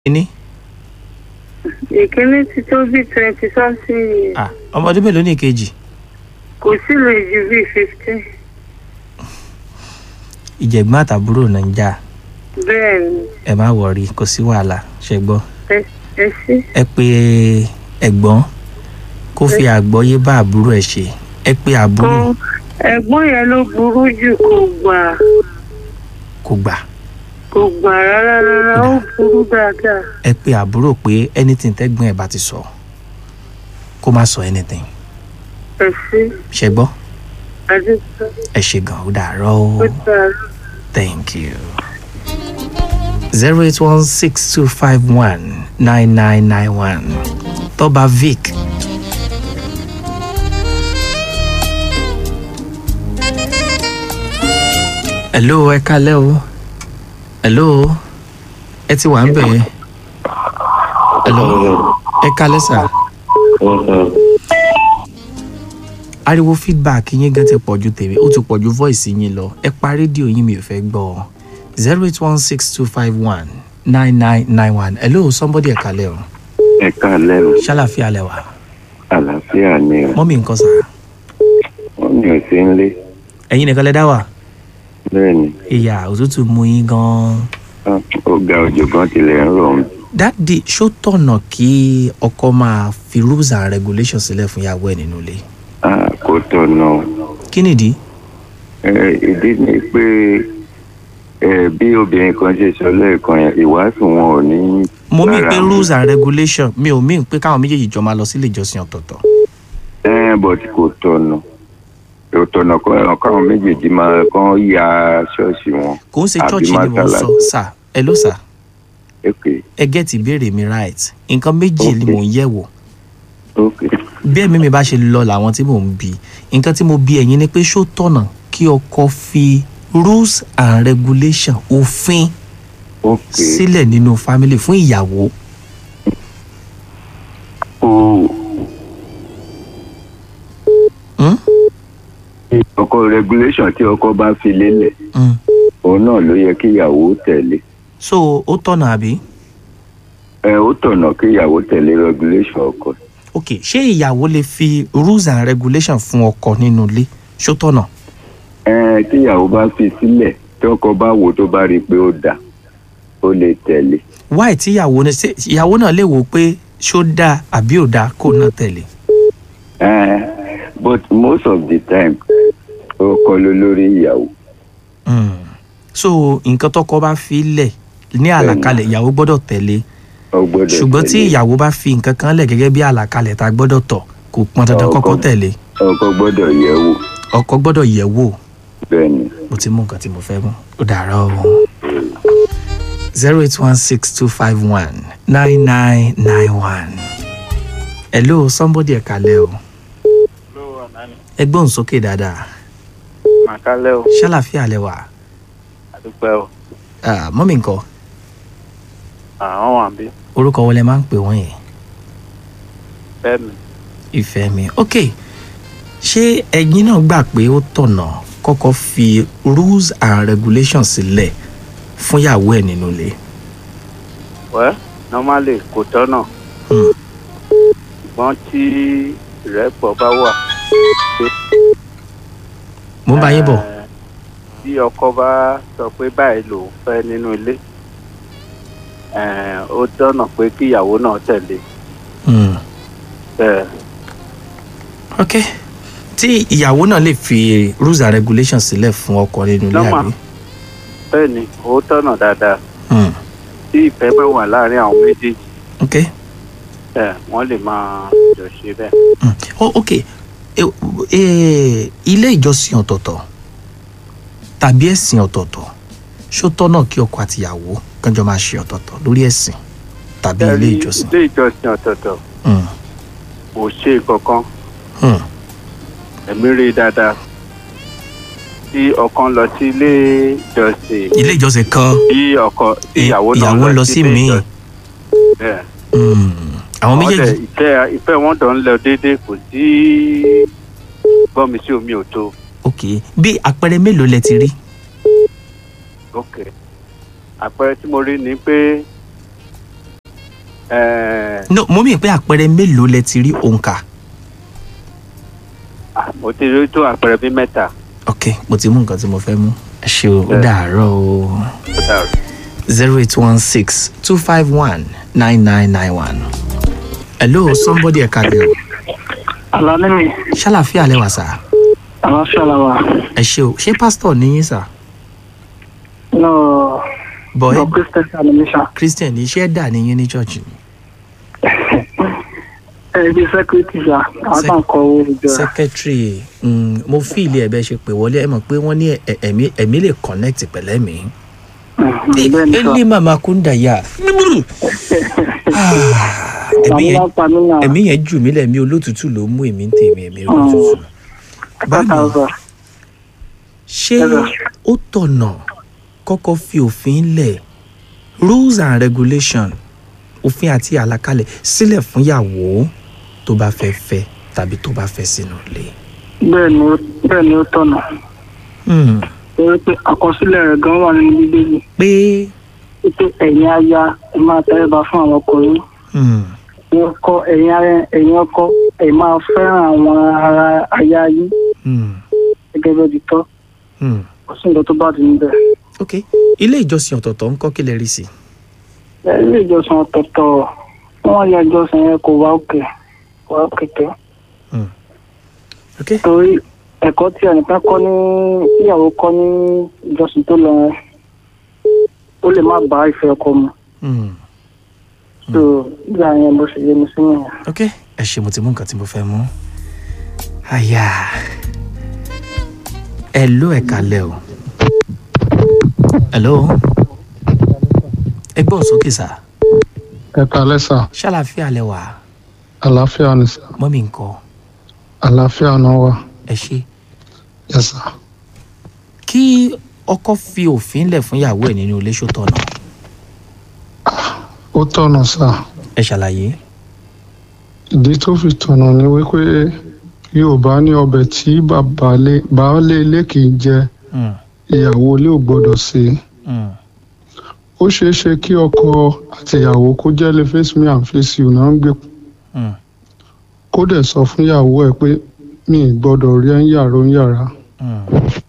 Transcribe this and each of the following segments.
kíní. ìkíní ti tó bí twenty something years Ah, ọmọ ọdún mélòó ní ìkejì. kò sí lè ju bí fifteen ìjẹ̀gbọ́n àtàbúrò náà ń jà bẹ́ẹ̀ ni ẹ má wọrí kò sí wàhálà ṣe gbọ́. ẹ ẹ sí ẹ pé ẹ̀gbọ́n kó fi àgbọ́yé bá àbúrò ẹ̀ ṣe ẹ pé àbúrò kan ẹ̀gbọ́n yẹn ló burú jù kò gbà kò gbà kò gbà rárá rárá ó burú dáadáa ẹ pé àbúrò pé anything tẹ́gbọ́n ẹ̀ bá ti sọ kó má sọ anything ẹ sí ṣe gbọ́ adúgbò ẹ ṣe gan ó dàárọ̀ o. ó dára. Thank you. 08162519991. Toba Vic. Hello, ẹ kálẹ́ o. Hello. Ẹ ti wà ń bẹ̀ yẹn. Hello. Ẹ kálẹ́ sà. Ariwo feedback yín gan ti pọ̀ ju tèmi, ó ti pọ̀ ju voice yín lọ. Ẹ pa rédíò yín mi ò fẹ́ gbọ́ ọ. zero eight one six two five one nine nine nine one. Hello, somebody ẹ kálẹ́ o. ẹ káàlẹ́ o Ṣálàfíà lẹ wà. àlàáfíà ni o Mọ́mí nǹkan sà. wọ́n ní òsì ń lé Ẹ̀yin nìkan lẹ dá wà. bẹ́ẹ̀ ni Ìyá òtútù mú yín gan-an. ah, ó ga òjò gan tilẹ̀ ń rọ̀ ń Dádì ṣó tọ̀nà kí ọkọ máa fi rules and regulations sílẹ̀ fún ìyàwó ẹ̀ nínú ilé? Ah, kó tọ̀nà o. Kí nìdí? Ẹ, ìdí ni pé ẹ, bí obìnrin kan ṣe sọ lẹ́ẹ̀kan yẹn ìwàásù wọn ò ní. Mo mí bára pé mu. rules and regulations mi ò mí pé káwọn méjèèjì jọ máa lọ sílé ìjọsìn ọ̀tọ̀ọ̀tọ̀. ẹ but kò tọ̀nà kò tọ̀nà kọ́ káwọn méjèèjì máa kán ya ṣọ́ọ̀ṣì wọn. Kò ń ṣe Àbí church ni mo mọ́sálásí. sọ. Sà, ẹ ló sà. ok Ẹ gẹ́tì ìbéèrè mi right. Nǹkan méjì ni Okay. mò ń yẹ̀ wò. ok bí ẹ̀mí mi bá ṣe lọ làwọn tí mò ń bi nǹkan tí mo bi ẹ̀yin ni pé ṣó tọ̀nà kí ọkọ fi rules and regulation òfin ok sílẹ̀ nínú family fún ìyàwó o Hmm? ọkọ regulation tí ọkọ bá fi lélẹ̀ Mm. òun náà ló yẹ kí ìyàwó tẹ̀lé. so ó tọ̀nà àbí ẹ ó tọ̀nà kí ìyàwó tẹ̀lé regulation ọkọ ok ṣé ìyàwó lè fi rules and regulation fún ọkọ nínú ilé ṣó tọ̀nà ẹ tí ìyàwó bá fi sílẹ̀ tí ọkọ bá wò tó bá rí i pé ó dà ó lè tẹ̀lé why tí ìyàwó ní ṣé ìyàwó náà lè wò ó pé ṣó dáa àbí ò dáa kó náà tẹ̀lé ẹ but most of the time ọkọ ló lórí ìyàwó Mm. so nǹkan tọkọ bá fi lẹ̀ ní àlàkalẹ̀ ìyàwó gbọ́dọ̀ tẹ̀lé ó gbọ́dọ̀ ṣùgbọ́n tí tẹ̀lé. ìyàwó bá fi nǹkan kan lẹ̀ gẹ́gẹ́ bí àlàkalẹ̀ tá a gbọ́dọ̀ tọ̀ kò pọn dandan Ọkọ. kọ́kọ́ tẹ̀lé ọkọ gbọ́dọ̀ yẹ̀ wò ọkọ gbọ́dọ̀ yẹ̀ wò bẹ́ẹ̀ ni mo ti mú nǹkan tí mo fẹ́ mú ó dàárọ̀ o. zero eight one six two five one nine nine nine one. hello somebody ẹ̀ka lẹ́ o ló wà nání ẹ gbóhùn sókè dáadáa màkálẹ́ o ṣàlàfíà lẹ wà àdúpẹ́ o Ah, mọ́mí nǹkan àwọn wà bí orúkọ wọlé máa ń pè wọ́n yẹn fẹ́mi ìfẹ́ mi ok ṣé ẹ̀yin náà gbà pé ó tọ̀nà kọ́kọ́ fi rules and regulations sílẹ̀ fún ìyàwó ẹ̀ nínú ilé wẹ́ normally kò tọ́nà Hmm. ṣùgbọ́n tí ìrẹ́pọ̀ bá wà mo ń bá yín bọ̀ eh, tí ọkọ bá sọ pé báyìí lòun fẹ́ nínú ilé eh, ó tọ́nà pé kí ìyàwó náà tẹ̀lé Hmm. bẹ́ẹ̀ ok tí ìyàwó náà lè fi rules and regulations sílẹ̀ fún ọkọ nínú ilé Normal. àbí bẹ́ẹ̀ ni ó tọ́nà dáadáa Hmm. tí ìfẹ́ bá wà láàrin àwọn méjèèjì ok eh, wọ́n lè máa jọ ṣe bẹ́ẹ̀. Hmm. Oh, ok e, e, ilé ìjọsìn ọ̀tọ̀ọ̀tọ̀ tàbí ẹ̀sìn ọ̀tọ̀ọ̀tọ̀ ṣó tọ́nà kí ọkọ àti ìyàwó kánjọ máa ṣe ọ̀tọ̀ọ̀tọ̀ lórí ẹ̀sìn tàbí ilé Ẹ̀rí ìjọsìn. ilé ìjọsìn ọ̀tọ̀ọ̀tọ̀ Hmm. kò ṣe kankan Hmm. ẹ̀mí rí i dáadáa tí ọ̀kan lọ sí ilé ìjọsìn ilé ìjọsìn kan tí ọkọ tí ìyàwó náà ìyàwó lọ sí ilé míì ìjọsìn. bẹ́ẹ̀ Hmm. àwọn Wọ́n méjèèjì dẹ̀ ìfẹ́ ìfẹ́ wọn dọ̀ ń lọ déédéé kò sí gbọ́mi sí omi ò tó ok bí àpẹẹrẹ mélòó lẹ ti rí ok àpẹẹrẹ tí mo rí ni pé Eh, no mo mì pé àpẹẹrẹ mélòó lẹ ti rí òǹkà ah, mo ti rí tó àpẹẹrẹ bí mẹ́ta. ok mo ti mú nǹkan tí mo fẹ́ mú ẹ ṣe o ó Bẹ́ẹ̀. dàárọ̀ o Ó dàrú. zero eight one six two five one nine nine nine one. hello somebody ẹ̀ka lẹ̀ o Àlàní mi, ṣàlàfíà lẹ́wà sá àlàáfíà la wà. ẹ ṣe o ṣé pásítọ̀ níyìn sá Náà bọ̀ ẹ́ lọ Christian animation. christian ní iṣẹ́ dà níyìn ní church ni Ẹ bí security ṣá, àwọn Sec- kan kọ owó ìjọ. secretary mm, mo fi ilé ẹ̀bẹ̀ ṣe pé wọlé ẹ mọ̀ pé wọ́n ní ẹ̀- ẹ̀mí ẹ̀mí lè connect pẹ̀lẹ́ mi. Bẹ́ẹ̀ ni sọ. ẹni màmá kúndà yá ẹ̀mí Àwọn yẹn bá pa mí náà. ẹ̀mí yẹn jù mí lẹ̀mí olótùtù ló mú èmi ń tèmi ẹ̀mí olótùtù. báyìí Thousand. ṣé Ẹ̀rọ. ó tọ̀nà kọ́kọ́ fi òfin lẹ̀ rules and regulation òfin àti àlàkalẹ̀ sílẹ̀ fún ìyàwó tó bá fẹ́ fẹ́ tàbí tó bá fẹ́ sínú ilé. Bẹ́ẹ̀ ni ó bẹ́ẹ̀ ni ó tọ̀nà. Hmm. Torí pé àkọsílẹ̀ rẹ̀ gan wà nínú Bíbélì. pé Pé ẹ̀yin aya ẹ máa tẹríba fún àwọn ọkùnrin. hmm, Ẹ̀yin ọkọ ẹ̀yin ara ẹ̀yin ọkọ ẹ̀ máa fẹ́ràn àwọn ara aya yín hmm, gẹ́gẹ́ bí ó ti tọ́. hmm. Kò sí nǹkan tó bá ti níbẹ̀. ok ilé ìjọsìn ọ̀tọ̀ọ̀tọ̀ ń kọ́ kí lè rí sí i. Ẹ, Ilé ìjọsìn ọ̀tọ̀ọ̀tọ̀ wọ́n ya ìjọsìn yẹn kò wá òkè kò wá òkè tó. ok torí ẹ̀kọ́ tí ẹnìkan kọ́ ní tíyàwó kọ́ ní ìjọsìn tó lọ yẹn ó lè má bá ìfẹ́ ọkọ mu hmm. tó nígbà yẹn bó ṣe yé mi sí nìyẹn. ok ẹ ṣe mo ti mú nǹkan tí mo fẹ́ mú. àyà ẹ ló ẹ kalẹ̀ o. hello ẹ gbọ́ sókè sá ẹ kalẹ sá ṣàlàfíà lẹ wà àlàáfíà ni sá mọ́mí nǹkan àlàáfíà náà wà ẹ ṣe. yẹ sá kí ọkọ fi òfin lẹ̀ fún ìyàwó ẹ̀ nínú ilé ṣòtọ̀ náà ó tọ̀nà sá ẹ ṣàlàyé. ìdí tó fi tọ̀nà ni wípé yorùbá ní ọbẹ̀ tí babalé- baálé ilé kì í jẹ Hmm, ìyàwó ilé ò gbọdọ̀ sí hmm, ó ṣeé ṣe kí ọkọ àti ìyàwó kó jẹ́ lè face me and face you náà ń gbé hmm, kó dẹ̀ sọ fún ìyàwó ẹ̀ pé mi ì gbọdọ̀ rí ẹ̀ ń yàrá ń yàrá hmm.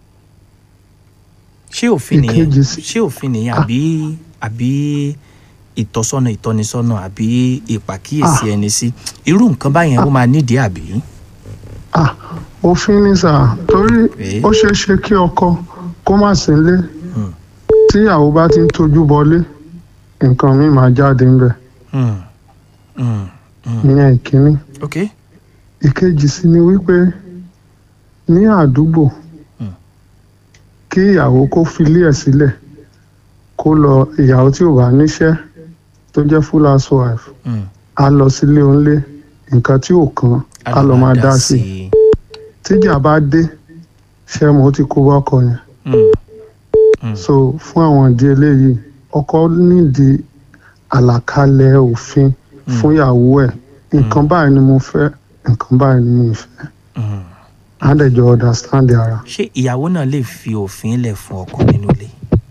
ṣé òfin nìyẹn Ìkejì sí- ṣé òfin nìyẹn àbí àbí ìtọ́sọ́nà ìtọ́nisọ́nà àbí ìpàkíyèsí ẹni sí irú nǹkan báyẹn ó máa nídìí àbí. ah òfin ni sà torí Eh. ó ṣeé ṣe kí ọkọ kó má sí ilé Hmm. tí ìyàwó bá ti ń tojú bọlé nǹkan mi máa jáde ńbẹ Hmm, hmm, hmm. ìyẹn ìkíní ok ìkejì sí ni wípé ní àdúgbò Hmm. kí ìyàwó kó filé ẹ̀ sílẹ̀ kó lọ ìyàwó tí ò bá níṣẹ́ tó jẹ́ full housewife Hmm. á lọ sílé onílé nǹkan tí ò kàn á lọ máa dá sí i i. tíjà bá dé ṣé mo ti kó bọ́kọ yẹn Hmm, hmm. so fún àwọn ìdí eléyìí ọkọ nídìí àlàkalẹ̀ òfin fún ìyàwó ẹ̀ nǹkan báyìí ni mo fẹ́ nǹkan báyìí ni mi ì fẹ́ Hmm. á dẹ̀ jọ understand ara. ṣé ìyàwó náà lè fi òfin lẹ̀ fún ọkọ nínú ilé.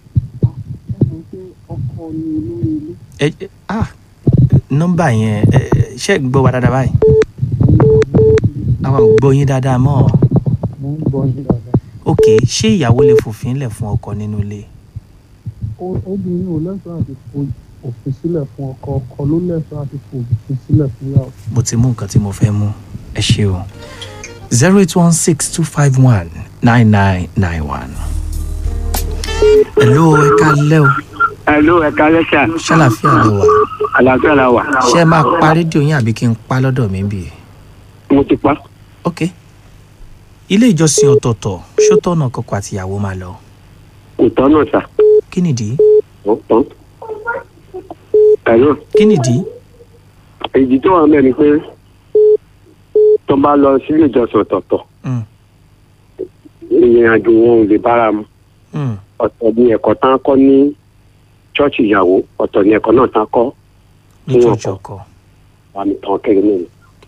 ẹ ẹ- ah nọ́mbà yẹn ẹ ẹ, ṣé ẹ gbọ́ wa dáadáa báyìí. àwọn ò gbọ́ yín dáadáa mọ́ ok ṣé ìyàwó lè fòfin lẹ̀ fún ọkọ nínú ilé. obìnrin ò lẹ́tọ̀ọ́ àti fo òfin sílẹ̀ fún ọkọ ọkọ ló lẹ́tọ̀ọ́ àti fo òfin sílẹ̀ fún ìyàwó. mo ti mú nǹkan tí mo fẹ́ mú ẹ ṣe o zero eight one six two five one nine nine nine one. hello ẹ káalẹ́ o Hello, ẹ kálẹ́ sà. ṣàlàfíà lè wà Àlàáfíà la wà. ṣé ẹ máa pa rédíò yín àbí kí n pa lọ́dọ̀ mi bì í. Mo ti pa. ok ilé ìjọsìn ọ̀tọ̀ọ̀tọ̀ ṣó tọ̀nà kọkọ àtìyàwó máa lọ Kò tọ́nà sà. kí nìdí Ó tán. Hello. kí nìdí. Èyí tó wà mẹ́rin pé tó bá lọ sílé ìjọsìn ọ̀tọ̀ọ̀tọ̀ Mm, ìrìn àjò wọn ò lè bára mu. mm, Ọ̀tọ̀ ni ẹ̀kọ́ tán kọ́ ní ṣọ́ọ̀ṣì ìyàwó ọ̀tọ̀ ni ẹ̀kọ́ náà tán kọ́ ní Ní church ọkọ. ọkọ àmì tán kéré nínú.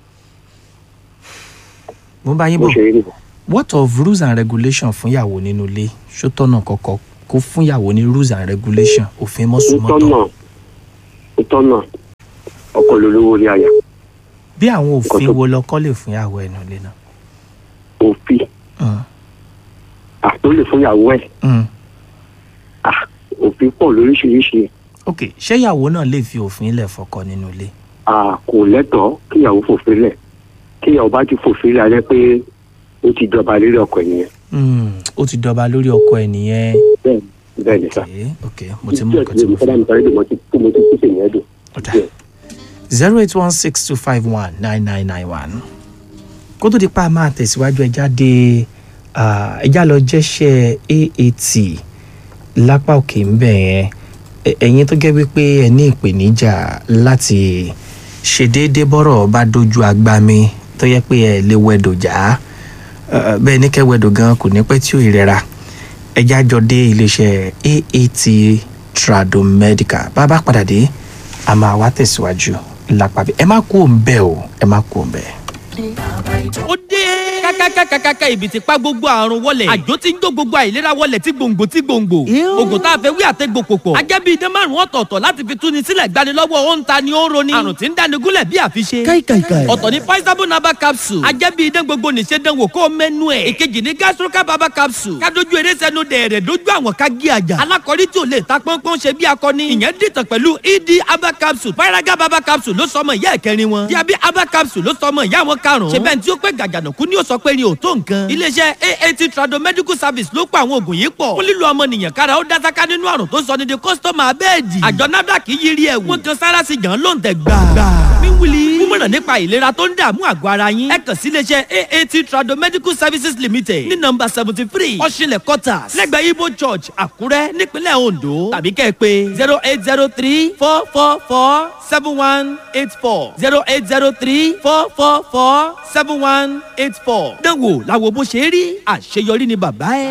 mo bá yín Bó bọ̀ ṣe rí nìyẹn. what of rules and regulation fún ìyàwó nínú ilé ṣó tọ̀nà kọkọ kó fún ìyàwó ní rules and regulation òfin Ó mọ́sùmọ́tọ̀ tọ́nà. Ó tọ́nà. ọkọ lolówó ní àyà bí àwọn òfin tó- wo lọkọ lè fún ìyàwó ẹnu ilé náà. òfin Mm, àtó lè fún ìyàwó ẹ̀ mm. Ah, òfin pọ̀ lóríṣiríṣi ok ṣé ìyàwó náà lè fi òfin lẹ̀ fọkọ nínú ilé. Ah, kò lẹ́tọ̀ọ́ kíyàwó fòfin lẹ̀ kíyàwó bá ti fòfin lẹ̀ alẹ́ pé ó ti jọba lérí ọkọ ẹ̀ nìyẹn Mm, ó ti dọba lórí ọkọ ẹ nìyẹn. bẹ́ẹ̀ bẹ́ẹ̀ ni sá. ok ok mo ti mú nǹkan tí mo fẹ́ fẹ́. mi sáré dè mo ti mo ti kí sèyìn ẹ̀dùn. zero eight one six two five one nine nine nine one. kó tó di pa máa tẹ̀síwájú ẹja dé ah, ẹja lọ jẹ́ṣẹ́ aat lápá òkè ń bẹ̀ yẹn Ẹ- ẹ̀yin tó jẹ́ wípé ẹ ní ìpèníjà láti ṣe déédéé bọ́rọ̀ bá dojú agbami tó yẹ pé ẹ lè wẹ̀dò já Eh, bẹ́ẹ̀ ní kẹ́ wẹ̀dò gan kò ní pẹ́ tí ò ìrẹ́ra ẹja jọ dé iléeṣẹ́ aat tradomedical bá a bá padà dé a máa wá tẹ̀síwájú lápá bí ẹ má kú òun bẹ́ẹ̀ o ẹ má kú òun bẹ́ẹ̀. ó dé. kákákákákáká ibi tí pa gbogbo àrùn wọlẹ̀. àjò tí ń jó gbogbo àìlera wọlẹ̀ tí gbòǹgbò tí gbòǹgbò. oògùn tá a fẹ́ wí àtẹ́gbò pòpọ̀. ajẹ́ bíi idán márùn-ún ọ̀tọ̀ọ̀tọ̀ láti fi túni sílẹ̀ gbani lọ́wọ́ ó ń ta ni ó ń roni. àrùn tí ń dáni gúnlẹ̀ bí àfiṣe. káìkàìkàì. ọ̀tọ̀ ni paisabo naba capsule. ajẹ́ bíi idán gbogbo nìṣe dán wò kó o mẹ́nu ẹ̀. ìkejì ni gastroca baba capsule. kádojú eré sẹ́nu dẹ̀rẹ̀ dojú àwọn ká gé àjà. alákọ̀rí tí ò lè ta pọ́npọ́n ṣe bí akọni. ìyẹn dìtàn pẹ̀lú ed aba capsule. paraga baba capsule ló sọmọ ìyá ẹ̀kẹrin wọn. diabi aba capsule ló sọmọ ìyá wọn karùn-ún. ṣe bẹ́ẹ̀ tí ó pé gàgànàkú ni ó sọ pé ni ò tó nǹkan. iléeṣẹ́ aat trado medical service ló pa àwọn oògùn yìí pọ̀. fún lílo ọmọnìyàn kára ó dásáká nínú àrùn tó sọ ní di kọ́sítọ́mà abẹ́ẹ̀dì. àjọ nafdac yiri ẹ̀ wọ́n kan sára sí gan ló ń tẹ̀ gbà. wíwúli mímọ̀ràn nípa ìlera tó ń dààmú àgọ́ ara yín. ẹ kàn sí iléeṣẹ́ aat trado medical services limited ní nọmba seventy three ọ̀ṣinlẹ̀ quarters lẹ́gbẹ̀ẹ́ ibo church àkúrẹ́ nípínlẹ̀ ondo tàbí kẹ́ ẹ pé zero eight zero three four four four seven one eight four zero eight zero three four four four seven one eight four. dánwò làwọn bó ṣe rí àṣeyọrí ni bàbá ẹ.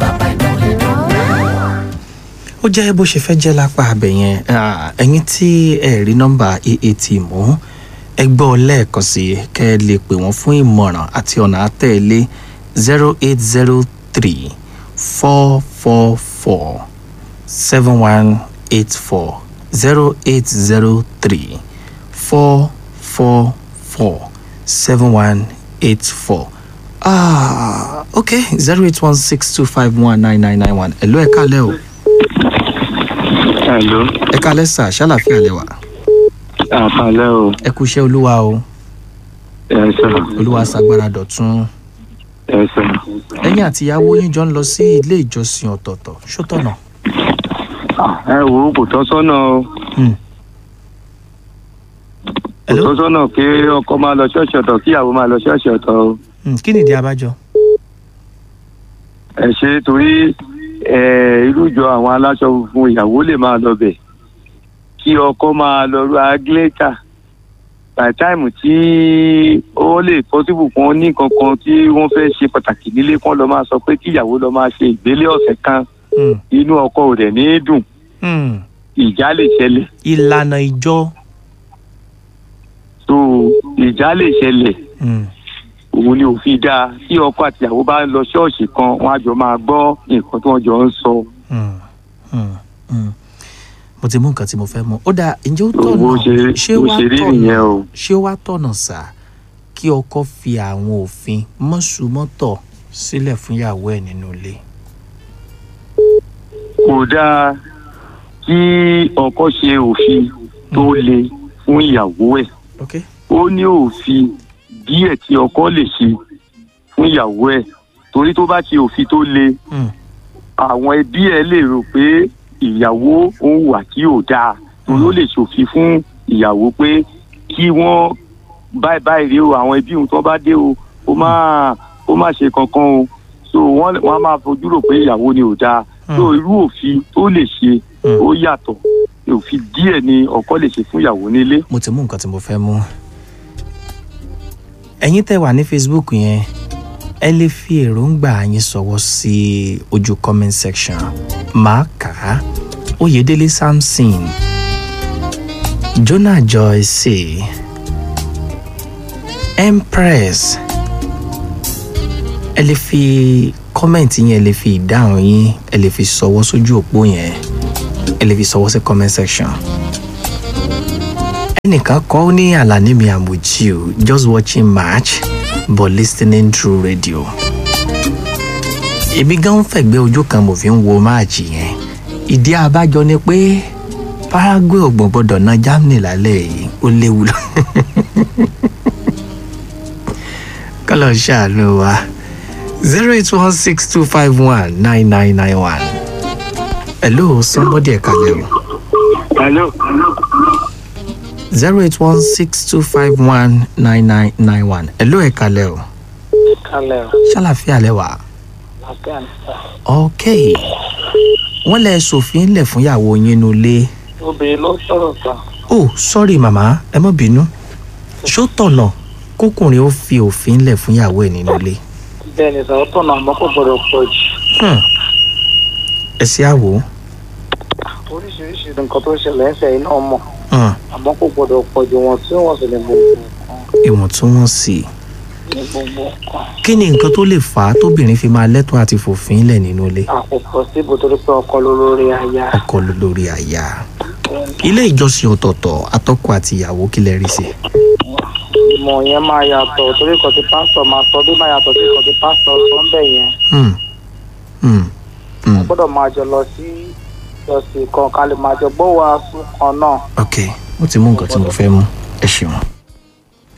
ó jẹ́ bó ṣe fẹ́ jẹ́ lápá abẹ yẹn Ah, ẹ̀yin tí ẹ rí nọ́mbà aat mú ẹ gbọ́ lẹ́ẹ̀kan sí i kẹ́ ẹ lè pè wọ́n fún ìmọ̀ràn àti ọ̀nà àtẹ̀lé zero eight zero three four four four seven one eight four zero eight zero three four four four seven one eight four ah okay zero eight one six two five one nine nine nine one ẹ̀ ló ẹ̀ kálẹ̀ o Hello. ẹ kálẹ̀ sà ṣàlàfíà lẹ́wà Àkàlẹ́ o. ẹ kú iṣẹ́ olúwa o Ẹ sọ. olúwa ṣàgbára dọ̀tún Ẹ sọ. ẹ̀yin àti ìyàwó yín jọ ń lọ sí ilé ìjọsìn ọ̀tọ̀ọ̀tọ̀ ṣótọ̀nà Ẹ wo kò tọ́ sọ́nà o. Hmm. Kò Hello? tọ́ sọ́nà pé ọkọ máa lọ ṣọ́ọ̀ṣì ọ̀tọ̀ kí ìyàwó máa lọ ṣọ́ọ̀ṣì ọ̀tọ̀ o. Hmm, kí nìdí abájọ Ẹ ṣe torí ẹ, irú ìjọ àwọn aláṣọ funfun ìyàwó lè máa lọ bẹ̀. Kí ọkọ máa lọ ru agléta. By time tí ó lè possible kan ní nǹkan kan tí wọ́n fẹ́ ṣe pàtàkì nílé kan lọ máa sọ pé kí ìyàwó lọ máa ṣe ìgbélé ọ̀sẹ̀ kan Hmm, inú ọkọ ò dẹ̀ ní í dùn hmm. ìjà lè ṣẹlẹ̀. ìlànà ìjọ so ìjà lè ṣẹlẹ̀ Hmm, òun ni òfin dáa tí ọkọ àti ìyàwó bá ń lọ ṣọ́ọ̀ṣì kan wọn á jọ máa gbọ́ nǹkan tí wọ́n jọ ń sọ hmm, hmm, hmm. mo ti mú nǹkan tí mo fẹ́ mọ̀ ó dáa ǹjẹ́ ó bó tọ̀nà ṣe ṣé bó wá ṣe rí tọ̀nà nìyẹn o ṣé wá tọ̀nà sà kí ọkọ fi àwọn òfin mọ́sùmọ́tọ̀ sílẹ̀ fún ìyàwó ẹ̀ nínú ilé kò dáa kí ọkọ ṣe òfin tó le fún ìyàwó ẹ̀ ok ó ní òfin díẹ̀ tí ọkọ lè ṣe fún ìyàwó ẹ̀ torí tó bá ṣe òfin tó le Hmm, àwọn ẹbí ẹ lè rò pé ìyàwó òun wà tí ò dáa torí ó lè ṣòfin fún ìyàwó pé kí wọ́n báyìí báyìí rí o àwọn ẹbí òun tó bá dé o ó má ó má ṣe kankan o so wọ́n wọ́n á máa fojú rò pé ìyàwó ni ò dáa so irú òfin tó lè ṣe Hmm. ó yàtọ̀ òfin díẹ̀ ni ọkọ lè ṣe fún ìyàwó nílé. mo ti mú nǹkan tí mo fẹ́ mú. ẹ̀yin tẹ́ wà ní facebook yẹn ẹ lè fi èròǹgbà yín sọ̀wọ́ sí ojú comment section máa kà á oyèdélé samson jonah joyce empress ẹ lè fi kọ́mẹ̀ntì yẹn ẹ lè fi ìdáhùn yín ẹ lè fi sọ̀wọ́ sójú òpó yẹn ẹ lè fi sọ̀wọ́ sí comment section ẹnìkan kọ́ ó ní àlàní mi àmùjí o just watching match but listening through radio. èmi gan ń fẹ̀gbẹ́ ojú kan mo fi ń wo máàcì yẹn ìdí abájọ ni pé paraguay ò gbọ́n gbọ́dọ̀ na germany lálẹ́ yìí ó léwu lọ. kọ́lọ̀ ṣàánú wa zero eight one six two five one nine nine nine one. hello somebody ẹ̀ka lẹ́wọ̀ hello. zero eight one six two five one nine nine nine one. hello ẹ̀ka lẹ́wọ̀ kalẹ̀ ṣàlàfíà lẹ́wà. àti àǹtà ok wọ́n lẹ sòfin lẹ̀ fún ìyàwó yín nulẹ̀. obìnrin ló sọ̀rọ̀ tán oh sorry màmá ẹ mọ̀ bínú ṣó tọ̀nà kókùnrin ó fi òfin lẹ̀ fún ìyàwó ẹ̀ nínú ilé. bẹ́ẹ̀ ni sọ̀rọ̀ tọ̀nà àmọ́ kò gbọ́dọ̀ pọ̀ jù Hmm. ẹ sí àwò. oríṣiríṣi nǹkan tó ń ṣẹlẹ̀ ń sẹ́yìn náà mọ̀ Hmm. àmọ́ kò gbọ́dọ̀ pọ̀ jù wọn tí wọ́n sì lè gbogbo nǹkan ìwọ̀ntúnwọ̀nsì. ní gbogbo nǹkan kí ni nǹkan tó lè fà á tóbìnrin fi máa lẹ́tọ̀ọ́ àti fòfin lẹ̀ nínú ilé. àkókò síbò torí pé ọkọ ló lórí aya ọkọ ló lórí àyà. ilé ìjọsìn ọ̀tọ̀ọ̀tọ̀ atọ́kọ àti ìyàwó kí lẹ rí sí. ìmọ̀ yẹn máa yàtọ̀ torí kan tí pásítọ̀ máa sọ bí máa yàtọ̀ torí kan tí pásítọ̀ sọ ń bẹ̀ yẹn Hmm. Hmm. Hmm. gbọ́dọ̀ máa jọ lọ sí ìjọsìn kan ká lè máa jọ gbọ́ wàásù kan náà ok mo ti mú nǹkan tí mo fẹ́ mú ẹ ṣeun.